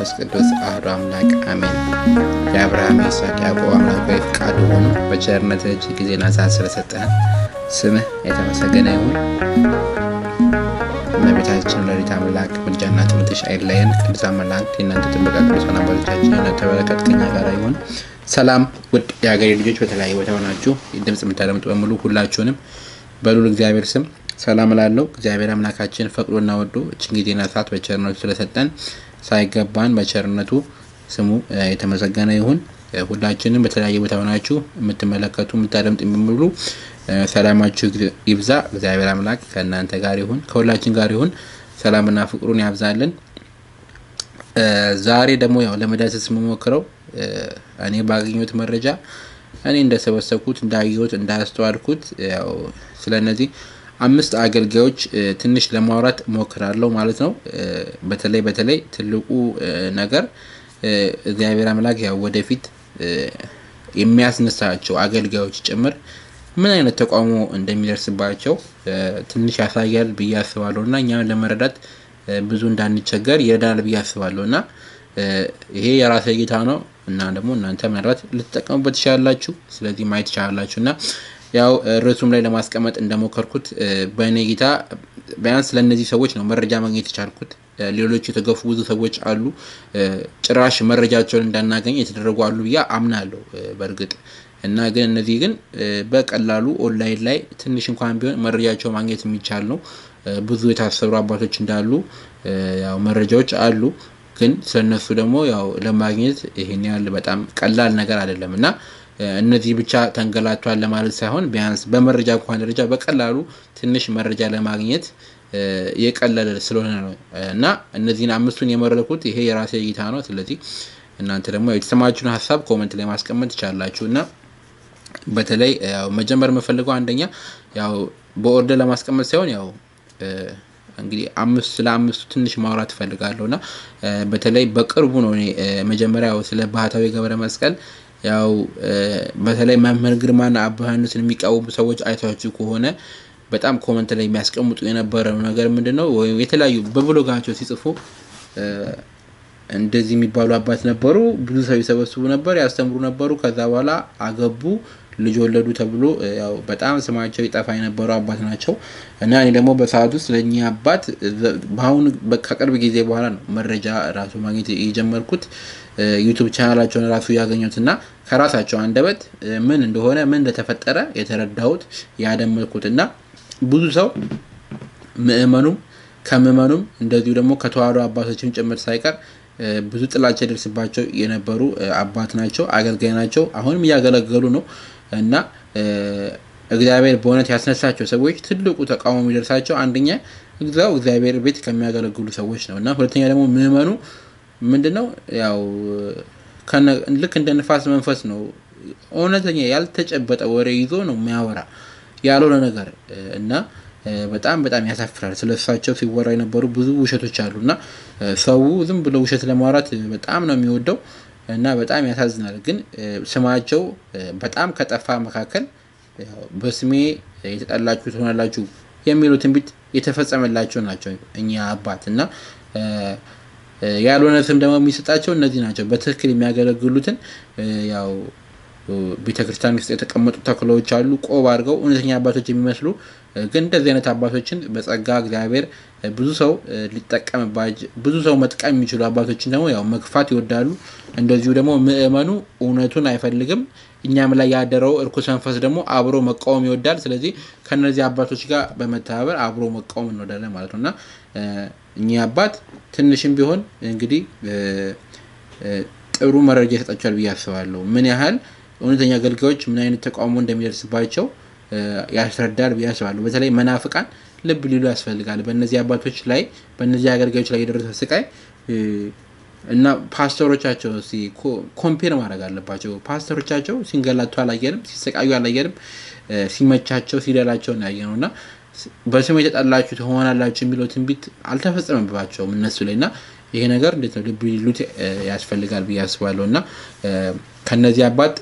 መንፈስ ቅዱስ አህዶ አምላክ አሜን። የአብርሃም ይስሐቅ ያዕቆብ አምላካዊ ፈቃዱ ሆኖ በቸርነት እጅግ ጊዜና ሰዓት ስለሰጠህን ስምህ የተመሰገነ ይሁን። እመቤታችን ወላዲተ አምላክ ምልጃና ትምህርትሽ አይለየን። ቅዱሳን መላእክት የእናንተ ጥበቃ፣ ቅዱሳን አባቶቻችን የእናንተ በረከት ከኛ ጋር ይሁን። ሰላም ውድ የሀገሬ ልጆች፣ በተለያየ ቦታ ሆናችሁ ድምፅ የምታደምጡ በሙሉ ሁላችሁንም በሉል እግዚአብሔር ስም ሰላም እላለሁ። እግዚአብሔር አምላካችን ፈቅዶና ወዶ እችን ጊዜና ሰዓት በቸርነቱ ስለሰጠን ሳይገባን በቸርነቱ ስሙ የተመሰገነ ይሁን። ሁላችንም በተለያየ ቦታ ሆናችሁ የምትመለከቱ የምታደምጡ የሚሙሉ ሰላማችሁ ይብዛ። እግዚአብሔር አምላክ ከእናንተ ጋር ይሁን፣ ከሁላችን ጋር ይሁን። ሰላምና ፍቅሩን ያብዛልን። ዛሬ ደግሞ ያው ለመዳሰስ የምሞክረው እኔ ባገኘሁት መረጃ እኔ እንደሰበሰብኩት እንዳየሁት እንዳያስተዋልኩት ያው ስለ እነዚህ አምስት አገልጋዮች ትንሽ ለማውራት እሞክራለሁ ማለት ነው። በተለይ በተለይ ትልቁ ነገር እግዚአብሔር አምላክ ያው ወደፊት የሚያስነሳቸው አገልጋዮች ጭምር ምን አይነት ተቃውሞ እንደሚደርስባቸው ትንሽ ያሳያል ብዬ አስባለሁ እና እኛም ለመረዳት ብዙ እንዳንቸገር ይረዳናል ብዬ አስባለሁ እና ይሄ የራሴ እይታ ነው እና ደግሞ እናንተ ምናልባት ልትጠቀሙበት ትችላላችሁ። ስለዚህ ማየት ትችላላችሁ እና ያው ርዕሱም ላይ ለማስቀመጥ እንደሞከርኩት በእኔ እይታ ቢያንስ ለእነዚህ ሰዎች ነው መረጃ ማግኘት የቻልኩት። ሌሎች የተገፉ ብዙ ሰዎች አሉ፣ ጭራሽ መረጃቸውን እንዳናገኝ የተደረጉ አሉ ብዬ አምናለሁ በእርግጥ እና ግን እነዚህ ግን በቀላሉ ኦንላይን ላይ ትንሽ እንኳን ቢሆን መረጃቸው ማግኘት የሚቻል ነው። ብዙ የታሰሩ አባቶች እንዳሉ ያው መረጃዎች አሉ። ግን ስለነሱ ደግሞ ያው ለማግኘት ይሄን ያህል በጣም ቀላል ነገር አይደለም እና እነዚህ ብቻ ተንገላቷል ለማለት ሳይሆን ቢያንስ በመረጃ እንኳን ደረጃ በቀላሉ ትንሽ መረጃ ለማግኘት የቀለለ ስለሆነ ነው እና እነዚህን አምስቱን የመረጥኩት ይሄ የራሴ እይታ ነው። ስለዚህ እናንተ ደግሞ የተሰማችሁን ሀሳብ ኮመንት ላይ ማስቀመጥ ትችላላችሁ እና በተለይ ያው መጀመር የምፈልገው አንደኛ ያው በኦርደር ለማስቀመጥ ሳይሆን ያው እንግዲህ አምስት ስለ አምስቱ ትንሽ ማውራት እፈልጋለሁ እና በተለይ በቅርቡ ነው እኔ መጀመሪያ ስለ ባህታዊ ገብረ መስቀል ያው በተለይ መምህር ግርማና አባ ዮሐንስን የሚቃወሙ ሰዎች አይታችሁ ከሆነ በጣም ኮመንት ላይ የሚያስቀምጡ የነበረው ነገር ምንድን ነው? ወይም የተለያዩ በብሎጋቸው ሲጽፉ እንደዚህ የሚባሉ አባት ነበሩ፣ ብዙ ሰው ይሰበስቡ ነበር፣ ያስተምሩ ነበሩ። ከዛ በኋላ አገቡ፣ ልጅ ወለዱ ተብሎ ያው በጣም ስማቸው ይጠፋ የነበሩ አባት ናቸው እና እኔ ደግሞ በሰዓት ውስጥ ለእኚህ አባት በአሁኑ ከቅርብ ጊዜ በኋላ ነው መረጃ ራሱ ማግኘት የጀመርኩት ዩቱብ ቻናላቸውን ራሱ ያገኙት እና ከራሳቸው አንደበት ምን እንደሆነ ምን እንደተፈጠረ የተረዳሁት ያደመጥኩት እና ብዙ ሰው ምእመኑም ከምእመኑም እንደዚሁ ደግሞ ከተዋህዶ አባቶችም ጭምር ሳይቀር ብዙ ጥላቻ ይደርስባቸው የነበሩ አባት ናቸው፣ አገልጋይ ናቸው። አሁንም እያገለገሉ ነው እና እግዚአብሔር በእውነት ያስነሳቸው ሰዎች ትልቁ ተቃውሞ የሚደርሳቸው አንደኛ እዛው እግዚአብሔር ቤት ከሚያገለግሉ ሰዎች ነው እና ሁለተኛ ደግሞ ምእመኑ ምንድን ነው ያው ልክ እንደ ንፋስ መንፈስ ነው። እውነተኛ ያልተጨበጠ ወሬ ይዞ ነው የሚያወራ ያልሆነ ነገር እና በጣም በጣም ያሳፍራል። ስለ እሳቸው ሲወራ የነበሩ ብዙ ውሸቶች አሉ እና ሰው ዝም ብሎ ውሸት ለማውራት በጣም ነው የሚወደው እና በጣም ያሳዝናል። ግን ስማቸው በጣም ከጠፋ መካከል በስሜ የተጠላችሁ ትሆናላችሁ የሚሉ ትንቢት የተፈጸመላቸው ናቸው እኛ አባት እና ያልሆነ ስም ደግሞ የሚሰጣቸው እነዚህ ናቸው። በትክክል የሚያገለግሉትን ያው ቤተ ክርስቲያን ውስጥ የተቀመጡ ተክሎች አሉ፣ ቆብ አድርገው እውነተኛ አባቶች የሚመስሉ ግን እንደዚህ አይነት አባቶችን በጸጋ እግዚአብሔር ብዙ ሰው ሊጠቀምባቸው ብዙ ሰው መጥቀም የሚችሉ አባቶችን ደግሞ ያው መግፋት ይወዳሉ። እንደዚሁ ደግሞ ምእመኑ እውነቱን አይፈልግም። እኛም ላይ ያደረው እርኩስ መንፈስ ደግሞ አብሮ መቃወም ይወዳል። ስለዚህ ከነዚህ አባቶች ጋር በመተባበር አብሮ መቃወም እንወዳለን ማለት ነው እና እኚህ አባት ትንሽም ቢሆን እንግዲህ ጥሩ መረጃ ይሰጣቸዋል ብዬ አስባለሁ። ምን ያህል እውነተኛ አገልጋዮች ምን አይነት ተቃውሞ እንደሚደርስባቸው ያስረዳል ብዬ አስባለሁ። በተለይ መናፍቃን ልብ ሊሉ ያስፈልጋል። በእነዚህ አባቶች ላይ በእነዚህ አገልጋዮች ላይ የደረሰ ስቃይ እና ፓስተሮቻቸው ኮምፔር ማድረግ አለባቸው። ፓስተሮቻቸው ሲንገላቱ አላየንም፣ ሲሰቃዩ አላየንም፣ ሲመቻቸው ሲደላቸው እናያየ ነው እና በስም የተጠላችሁ ትሆናላችሁ የሚለው ትንቢት አልተፈጸመባቸውም እነሱ ላይ እና ይሄ ነገር እንዴት ነው ልብ ሊሉት ያስፈልጋል ብዬ አስባለሁ እና ከነዚህ አባት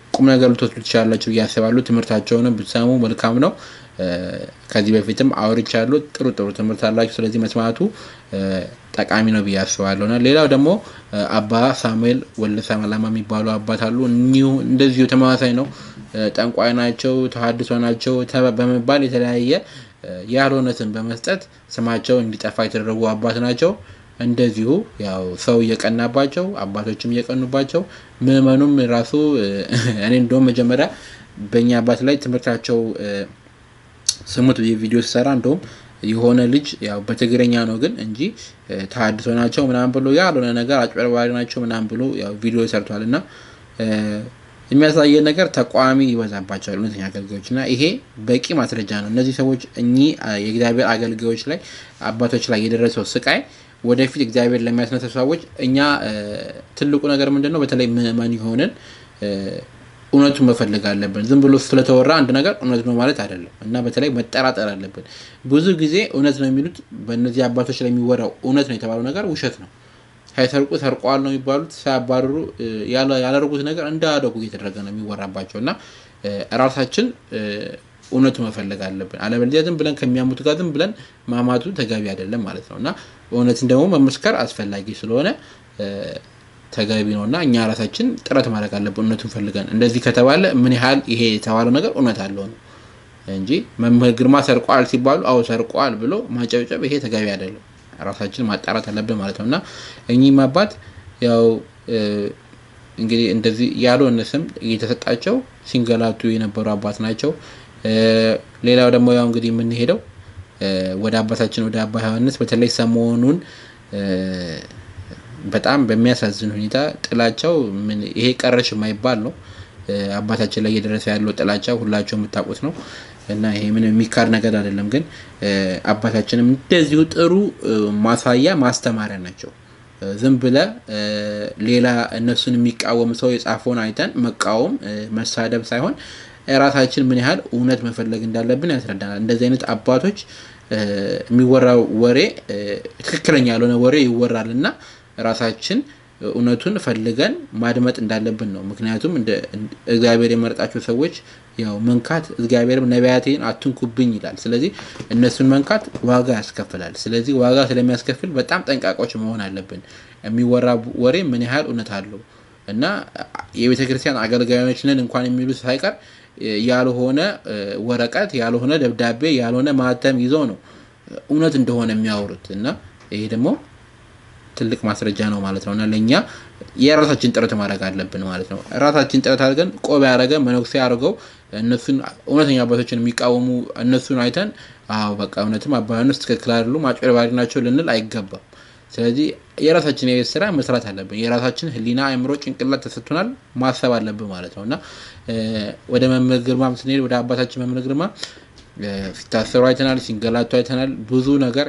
ቁም ነገር ልትወስዱ ትችላላችሁ ብዬ አስባለሁ። ትምህርታቸውንም ብትሰሙ መልካም ነው። ከዚህ በፊትም አውርቻለሁ። ጥሩ ጥሩ ትምህርት አላችሁ። ስለዚህ መስማቱ ጠቃሚ ነው ብዬ አስባለሁ። እና ሌላው ደግሞ አባ ሳሙኤል ወልደ ሰላማ የሚባሉ አባት አሉ። እኒሁ እንደዚሁ ተመሳሳይ ነው። ጠንቋይ ናቸው፣ ተሀድሶ ናቸው በመባል የተለያየ ያልሆነትን በመስጠት ስማቸው እንዲጠፋ የተደረጉ አባት ናቸው። እንደዚሁ ያው ሰው እየቀናባቸው አባቶችም እየቀኑባቸው ምዕመኑም ራሱ እኔ እንደውም መጀመሪያ በእኛ አባት ላይ ትምህርታቸው ስሙት ቪዲዮ ሲሰራ እንደውም የሆነ ልጅ ያው በትግረኛ ነው ግን እንጂ ተሀድሶ ናቸው ምናምን ብሎ ያልሆነ ነገር አጭበርባሪ ናቸው ምናምን ብሎ ያው ቪዲዮ ሰርቷል እና የሚያሳየን ነገር ተቃዋሚ ይበዛባቸዋል እውነተኛ አገልጋዮች እና ይሄ በቂ ማስረጃ ነው። እነዚህ ሰዎች እኚህ የእግዚአብሔር አገልጋዮች ላይ አባቶች ላይ የደረሰው ስቃይ ወደፊት እግዚአብሔር ለሚያስነሳ ሰዎች እኛ ትልቁ ነገር ምንድን ነው? በተለይ ምዕመን የሆንን እውነቱን መፈለግ አለብን። ዝም ብሎ ስለተወራ አንድ ነገር እውነት ነው ማለት አይደለም እና በተለይ መጠራጠር አለብን። ብዙ ጊዜ እውነት ነው የሚሉት በእነዚህ አባቶች ላይ የሚወራው እውነት ነው የተባለው ነገር ውሸት ነው። ሳይሰርቁ ሰርቀዋል ነው የሚባሉት። ሳያባርሩ ያላደረጉት ነገር እንዳያደርጉ እየተደረገ ነው የሚወራባቸው እና ራሳችን እውነቱ መፈለግ አለብን። አለበለዚያ ዝም ብለን ከሚያሙት ጋር ዝም ብለን ማማቱ ተገቢ አይደለም ማለት ነው እና እውነትን ደግሞ መመስከር አስፈላጊ ስለሆነ ተገቢ ነው እና እኛ ራሳችን ጥረት ማድረግ አለብን እውነቱን ፈልገን። እንደዚህ ከተባለ ምን ያህል ይሄ የተባለው ነገር እውነት አለው ነው እንጂ መምህር ግርማ ሰርቋል ሲባሉ አዎ ሰርቋል ብሎ ማጨብጨብ ይሄ ተገቢ አይደለም። ራሳችን ማጣራት አለብን ማለት ነው እና እኚህም አባት ያው እንግዲህ እንደዚህ ያልሆነ ስም እየተሰጣቸው ሲንገላቱ የነበሩ አባት ናቸው። ሌላው ደግሞ ያው እንግዲህ የምንሄደው ወደ አባታችን ወደ አባ ዮሐንስ በተለይ ሰሞኑን በጣም በሚያሳዝን ሁኔታ ጥላቻው ይሄ ቀረሽ የማይባል ነው። አባታችን ላይ እየደረሰ ያለው ጥላቻ ሁላቸው የምታውቁት ነው እና ይሄ ምን የሚካድ ነገር አይደለም። ግን አባታችንም እንደዚሁ ጥሩ ማሳያ ማስተማሪያ ናቸው። ዝም ብለ ሌላ እነሱን የሚቃወም ሰው የጻፈውን አይተን መቃወም መሳደብ ሳይሆን ራሳችን ምን ያህል እውነት መፈለግ እንዳለብን ያስረዳናል። እንደዚህ አይነት አባቶች የሚወራው ወሬ ትክክለኛ ያልሆነ ወሬ ይወራል እና ራሳችን እውነቱን ፈልገን ማድመጥ እንዳለብን ነው። ምክንያቱም እግዚአብሔር የመረጣቸው ሰዎች ያው መንካት እግዚአብሔርም ነቢያቴን አትንኩብኝ ይላል። ስለዚህ እነሱን መንካት ዋጋ ያስከፍላል። ስለዚህ ዋጋ ስለሚያስከፍል በጣም ጠንቃቆች መሆን አለብን። የሚወራ ወሬ ምን ያህል እውነት አለው እና የቤተ ክርስቲያን አገልጋዮች ነን እንኳን የሚሉት ሳይቀር ያልሆነ ወረቀት፣ ያልሆነ ደብዳቤ፣ ያልሆነ ማህተም ይዘው ነው እውነት እንደሆነ የሚያወሩት እና ይሄ ደግሞ ትልቅ ማስረጃ ነው ማለት ነው እና ለእኛ የራሳችን ጥረት ማድረግ አለብን ማለት ነው። ራሳችን ጥረት አድርገን ቆብ ያደረገ መነኩሴ አድርገው እነሱን እውነተኛ አባቶችን የሚቃወሙ እነሱን አይተን አዎ በቃ እውነትም አባ ዮሐንስ ትክክል አይደሉም አጭበርባሪ ናቸው ልንል አይገባም። ስለዚህ የራሳችን የቤት ስራ መስራት አለብን። የራሳችን ሕሊና አእምሮ፣ ጭንቅላት ተሰጥቶናል ማሰብ አለብን ማለት ነው እና ወደ መምህር ግርማ ስንሄድ ወደ አባታችን መምህር ግርማ ሲታሰሩ አይተናል፣ ሲንገላቱ አይተናል። ብዙ ነገር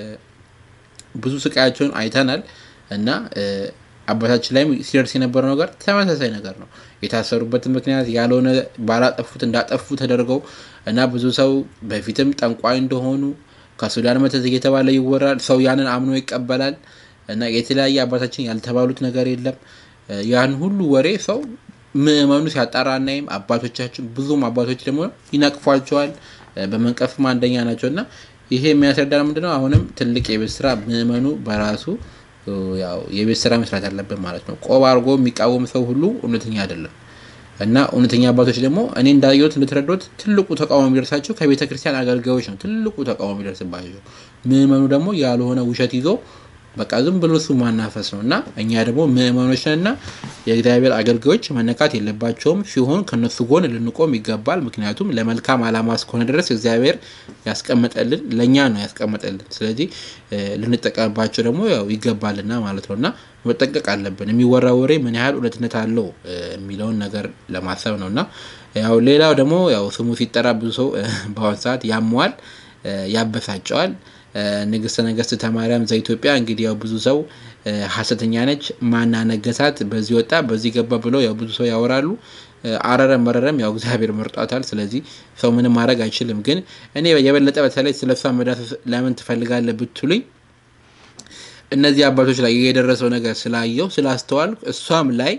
ብዙ ስቃያቸውን አይተናል እና አባታችን ላይም ሲደርስ የነበረው ነገር ተመሳሳይ ነገር ነው። የታሰሩበትን ምክንያት ያልሆነ ባላጠፉት እንዳጠፉ ተደርገው እና ብዙ ሰው በፊትም ጠንቋይ እንደሆኑ ከሱዳን መተት እየተባለ ይወራል። ሰው ያንን አምኖ ይቀበላል እና የተለያየ አባታችን ያልተባሉት ነገር የለም። ያን ሁሉ ወሬ ሰው ምዕመኑ ሲያጣራ እናይም። አባቶቻችን ብዙም አባቶች ደግሞ ይነቅፏቸዋል። በመንቀፍም አንደኛ ናቸው እና ይሄ የሚያስረዳ ምንድነው? አሁንም ትልቅ የቤት ስራ ምዕመኑ በራሱ ያው የቤት ስራ መስራት አለብን ማለት ነው። ቆብ አድርጎ የሚቃወም ሰው ሁሉ እውነተኛ አይደለም እና እውነተኛ አባቶች ደግሞ እኔ እንዳየሁት እንደተረዶት ትልቁ ተቃውሞ የሚደርሳቸው ከቤተ ክርስቲያን አገልጋዮች ነው። ትልቁ ተቃውሞ የሚደርስባቸው ምዕመኑ ደግሞ ያልሆነ ውሸት ይዞ በቃ ዝም ብሎ እሱ ማናፈስ ነው እና እኛ ደግሞ ምዕመኖች ነን እና የእግዚአብሔር አገልጋዮች መነካት የለባቸውም ሲሆን ከነሱ ጎን ልንቆም ይገባል። ምክንያቱም ለመልካም ዓላማ እስከሆነ ድረስ እግዚአብሔር ያስቀመጠልን ለእኛ ነው ያስቀመጠልን። ስለዚህ ልንጠቀምባቸው ደግሞ ያው ይገባልና ማለት ነው እና መጠንቀቅ አለብን። የሚወራ ወሬ ምን ያህል እውነትነት አለው የሚለውን ነገር ለማሰብ ነው እና ያው ሌላው ደግሞ ያው ስሙ ሲጠራ ብዙ ሰው በአሁኑ ሰዓት ያመዋል፣ ያበሳጨዋል። ንግስተ ነገስት ተማርያም ዘኢትዮጵያ እንግዲህ ያው ብዙ ሰው ሀሰተኛ ነች፣ ማና ነገሳት፣ በዚህ ወጣ በዚህ ገባ ብለው ያው ብዙ ሰው ያወራሉ። አረረም መረረም ያው እግዚአብሔር መርጧታል። ስለዚህ ሰው ምንም ማድረግ አይችልም። ግን እኔ የበለጠ በተለይ ስለ እሷ መዳሰስ ለምን ትፈልጋለህ ብትሉኝ እነዚህ አባቶች ላይ የደረሰው ነገር ስላየው ስላስተዋል እሷም ላይ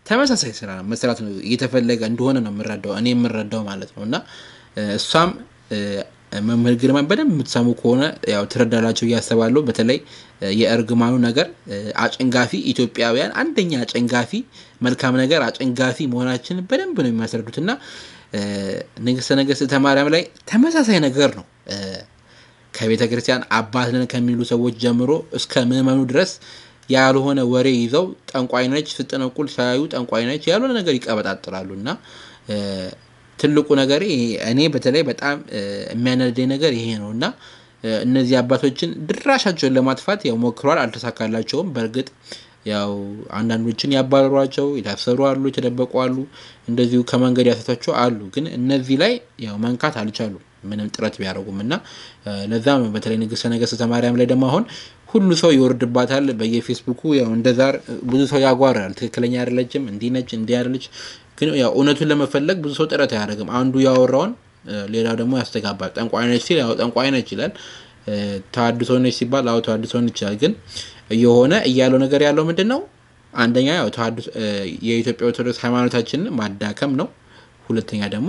ተመሳሳይ ስራ ነው መስራት ነው እየተፈለገ እንደሆነ ነው የምረዳው እኔ የምረዳው ማለት ነው እና እሷም መምህር ግርማን በደንብ የምትሰሙ ከሆነ ያው ትረዳላቸው እያሰባለሁ። በተለይ የእርግማኑ ነገር አጨንጋፊ ኢትዮጵያውያን አንደኛ አጨንጋፊ መልካም ነገር አጨንጋፊ መሆናችንን በደንብ ነው የሚያስረዱት እና ንግስተ ነገስት ማርያም ላይ ተመሳሳይ ነገር ነው። ከቤተ ክርስቲያን አባት ነን ከሚሉ ሰዎች ጀምሮ እስከ ምዕመኑ ድረስ ያልሆነ ወሬ ይዘው ጠንቋይ ነች ስትጠነቁል ሳያዩ ጠንቋይ ነች ያልሆነ ነገር ይቀበጣጥራሉ እና ትልቁ ነገር እኔ በተለይ በጣም የሚያነደኝ ነገር ይሄ ነው እና እነዚህ አባቶችን ድራሻቸውን ለማጥፋት ያው ሞክሯል፣ አልተሳካላቸውም። በእርግጥ ያው አንዳንዶችን ያባረሯቸው የታሰሩ አሉ፣ የተደበቁ አሉ፣ እንደዚሁ ከመንገድ ያሰቷቸው አሉ። ግን እነዚህ ላይ ያው መንካት አልቻሉም ምንም ጥረት ቢያደርጉም እና ለዛ ነው በተለይ ንግስተ ነገስት ማርያም ላይ ደግሞ አሁን ሁሉ ሰው ይወርድባታል በየፌስቡኩ ያው እንደዛር ብዙ ሰው ያጓራል። ትክክለኛ አይደለችም፣ እንዲህ ነች፣ እንዲህ አይደለች ግን ያው እውነቱን ለመፈለግ ብዙ ሰው ጥረት አያደርግም። አንዱ ያወራውን ሌላው ደግሞ ያስተጋባል። ጠንቋይ ነች ሲል ያው ጠንቋይ ነች ይላል። ተሐድሶ ነች ሲባል አዎ ተሐድሶ ነች ይላል። ግን እየሆነ እያለው ነገር ያለው ምንድን ነው? አንደኛ ያው ተሐድሶ የኢትዮጵያ ኦርቶዶክስ ሃይማኖታችንን ማዳከም ነው። ሁለተኛ ደግሞ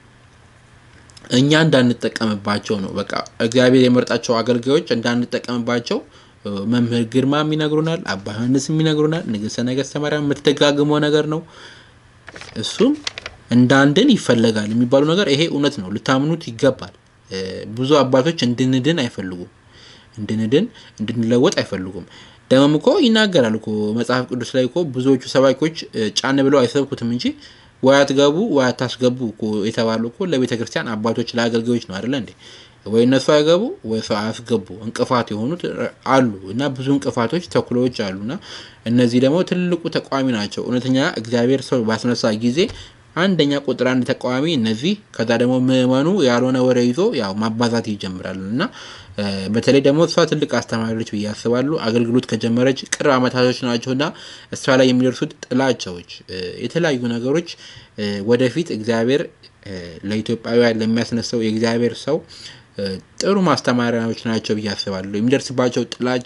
እኛ እንዳንጠቀምባቸው ነው። በቃ እግዚአብሔር የመርጣቸው አገልጋዮች እንዳንጠቀምባቸው መምህር ግርማም ይነግሩናል፣ አባ ዮሐንስም ይነግሩናል። ንግስተ ነገስተ ማርያም የምትደጋግመው ነገር ነው። እሱም እንዳንድን ይፈለጋል የሚባሉ ነገር ይሄ እውነት ነው፣ ልታምኑት ይገባል። ብዙ አባቶች እንድንድን አይፈልጉም፣ እንድንድን እንድንለወጥ አይፈልጉም። ደግሞም እኮ ይናገራል እኮ መጽሐፍ ቅዱስ ላይ እኮ ብዙዎቹ ሰባኪዎች ጫን ብለው አይሰብኩትም እንጂ ወይ አትገቡ ወይ አታስገቡ እኮ የተባሉ እኮ ለቤተ ክርስቲያን አባቶች ለአገልጋዮች ነው አይደለ እንዴ? ወይ እነሱ አይገቡ ወይ ሰው አያስገቡ እንቅፋት የሆኑት አሉ እና ብዙ እንቅፋቶች ተኩሎዎች አሉ እና እነዚህ ደግሞ ትልቁ ተቃዋሚ ናቸው። እውነተኛ እግዚአብሔር ሰው ባስነሳ ጊዜ አንደኛ ቁጥር አንድ ተቃዋሚ እነዚህ፣ ከዛ ደግሞ ምዕመኑ ያልሆነ ወሬ ይዞ ያው ማባዛት ይጀምራሉ እና በተለይ ደግሞ እሷ ትልቅ አስተማሪዎች ብዬ ያስባሉ። አገልግሎት ከጀመረች ቅርብ ዓመታቶች ናቸው እና እሷ ላይ የሚደርሱት ጥላቻዎች፣ የተለያዩ ነገሮች ወደፊት እግዚአብሔር ለኢትዮጵያውያን ለሚያስነሳው የእግዚአብሔር ሰው ጥሩ ማስተማሪያዎች ናቸው ብዬ አስባለሁ። የሚደርስባቸው ጥላቻ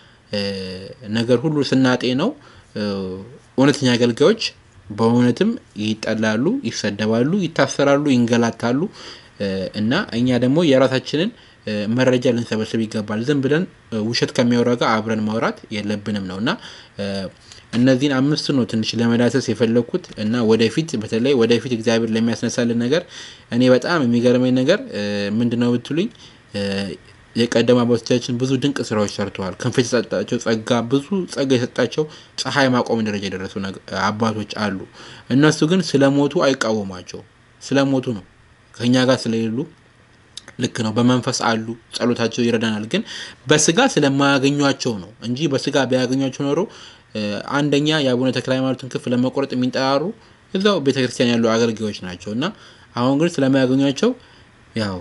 ነገር ሁሉ ስናጤ ነው እውነተኛ አገልጋዮች በእውነትም ይጠላሉ፣ ይሰደባሉ፣ ይታሰራሉ፣ ይንገላታሉ እና እኛ ደግሞ የራሳችንን መረጃ ልንሰበስብ ይገባል። ዝም ብለን ውሸት ከሚያወራ ጋር አብረን ማውራት የለብንም ነው እና እነዚህን አምስቱ ነው ትንሽ ለመዳሰስ የፈለግኩት እና ወደፊት በተለይ ወደፊት እግዚአብሔር ለሚያስነሳልን ነገር እኔ በጣም የሚገርመኝ ነገር ምንድን ነው ብትሉኝ የቀደሙ አባቶቻችን ብዙ ድንቅ ስራዎች ሰርተዋል። ክንፍ የተሰጣቸው ጸጋ ብዙ ጸጋ የሰጣቸው ፀሐይ ማቆም ደረጃ የደረሱ አባቶች አሉ። እነሱ ግን ስለሞቱ አይቃወሟቸው። ስለሞቱ ነው ከእኛ ጋር ስለሌሉ ልክ ነው። በመንፈስ አሉ፣ ጸሎታቸው ይረዳናል። ግን በስጋ ስለማያገኟቸው ነው እንጂ በስጋ ቢያገኟቸው ኖሮ አንደኛ የአቡነ ተክለ ሃይማኖትን ክፍ ለመቆረጥ የሚንጠራሩ እዛው ቤተክርስቲያን ያሉ አገልጋዮች ናቸው እና አሁን ግን ስለማያገኟቸው ያው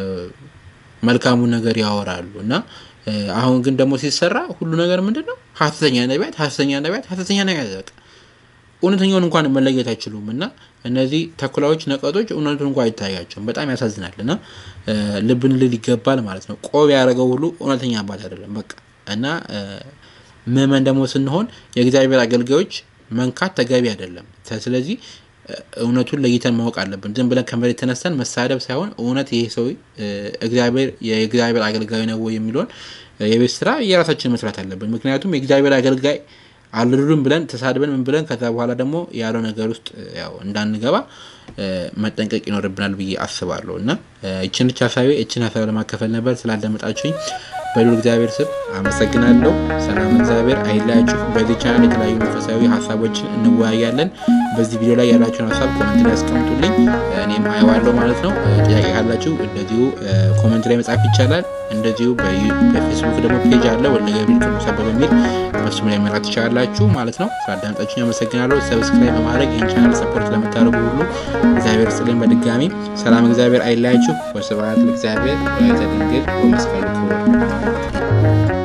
መልካሙን ነገር ያወራሉ እና አሁን ግን ደግሞ ሲሰራ ሁሉ ነገር ምንድን ነው? ሀሰተኛ ነቢያት፣ ሀሰተኛ ነቢያት፣ ሀሰተኛ ነቢያት በቃ እውነተኛውን እንኳን መለየት አይችሉም። እና እነዚህ ተኩላዎች፣ ነቀጦች እውነቱን እንኳ አይታያቸውም። በጣም ያሳዝናል። እና ልብን ልል ይገባል ማለት ነው። ቆብ ያደረገው ሁሉ እውነተኛ አባት አይደለም። በቃ እና ምዕመን ደግሞ ስንሆን የእግዚአብሔር አገልጋዮች መንካት ተገቢ አይደለም። ስለዚህ እውነቱን ለይተን ማወቅ አለብን። ዝም ብለን ከመሬት ተነስተን መሳደብ ሳይሆን እውነት ይሄ ሰው እግዚአብሔር የእግዚአብሔር አገልጋይ ነው ወይ የሚለውን የቤት ስራ የራሳችን መስራት አለብን። ምክንያቱም የእግዚአብሔር አገልጋይ አልሉም ብለን ተሳድበን ምን ብለን ከዛ በኋላ ደግሞ ያለው ነገር ውስጥ ያው እንዳንገባ መጠንቀቅ ይኖርብናል ብዬ አስባለሁ። እና እችን ብቻ ሀሳቤ እችን ሀሳብ ለማካፈል ነበር። ስላዳመጣችሁኝ በሉል እግዚአብሔር ስም አመሰግናለሁ። ሰላም እግዚአብሔር አይለያችሁ። በዚህ ቻናል የተለያዩ መንፈሳዊ ሀሳቦችን እንወያያለን። በዚህ ቪዲዮ ላይ ያላችሁን ሀሳብ ኮመንት ላይ ያስቀምጡልኝ፣ እኔም አየዋለሁ ማለት ነው። ጥያቄ ካላችሁ እንደዚሁ ኮመንት ላይ መጻፍ ይቻላል። እንደዚሁ በፌስቡክ ደግሞ ፔጅ አለ ወልደ ገብርኤል ቅዱስ አበበ በሚል በሱም ላይ መላክ ትችላላችሁ ማለት ነው። ስላዳመጣችሁኝ አመሰግናለሁ። ሰብስክራይብ በማድረግ ይህን ቻናል ሰፖርት ለምታደርጉ ሁሉ እግዚአብሔር ስጥልኝ። በድጋሚ ሰላም እግዚአብሔር አይለያችሁ። ወስብሐት ለእግዚአብሔር ወለወላዲቱ ድንግል ወለመስቀሉ ክቡር